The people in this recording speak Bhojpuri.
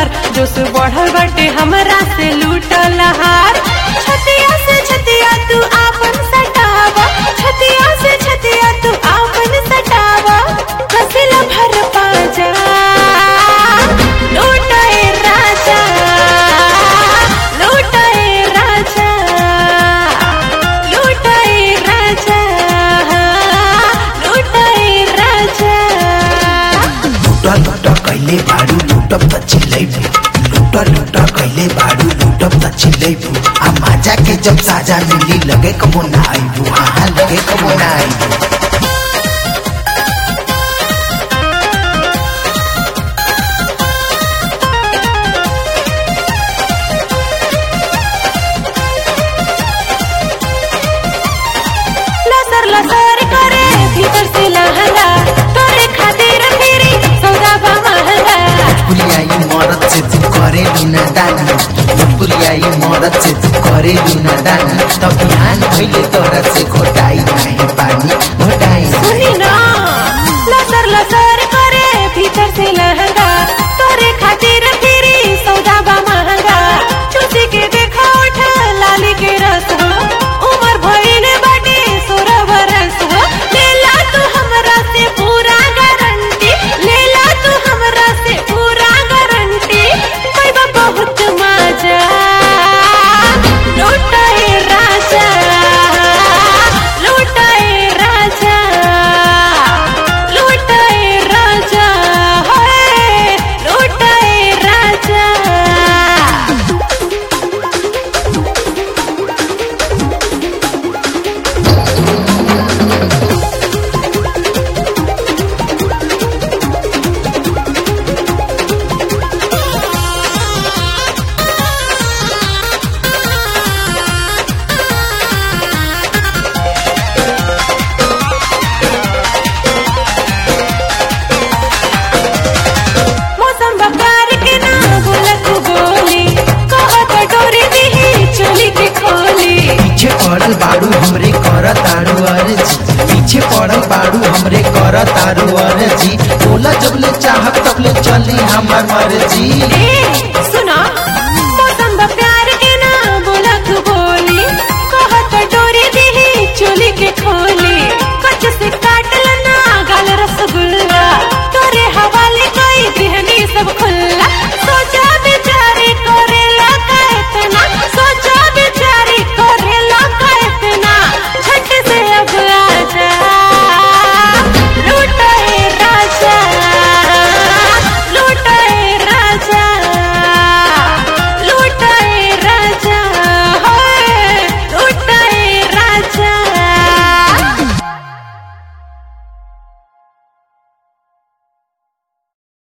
भतार जोश बढ़ल बाटे हमरा से लूटल हार छतिया से छतिया तू आपन सटावा छतिया से छतिया तू आपन सटावा कसिला भर पाजा लूटाए राजा लूटाए राजा लूटाए राजा लूटाए राजा लुटा लुटा कैले भाडु लुटप त चिल्लैबु लुटा लुटा कैले भाडु लुटप त चिल्लैबु आ माजा के जब साजा मिली लगे कबो ना आइबु हाँ हाँ लगे कबो ना आइबु लसर लसर करे भीतर से लहंगा तोरे खातिर फिरी सौदा बा महंगा पुलियाई मरद से तू करे लुना दाना पुलियाई मरद से तू करे लुना दाना तब बिहान भइले तोरा से घोटाई नाही पानी घोटाई सुनी ना लसर लसर करे भीतर से लहंगा तोरे खातिर फिरी सौदा बा महंगा चूसी के देखा उठ लाली के रस हो उमर भइले बाटे सोलह बरस हो लेला तू हमरा से पूरा गारंटी लेला तू हमरा से पूरा गारंटी पैबा बहुत मजा लूटाए राजा लूटाए राजा लूटाए राजा होए लूटाए राजा मौसम बकार के ना बोलत बोली कहत डोरी दिही चोली के खोली पीछे पड़ल बाड़ू हमरे कर तारू अर्जी पीछे पड़ल बाड़ू हमरे कर तारू अर्जी बोला जब ले चाहत तब ले चली हमर मर्जी ए सुन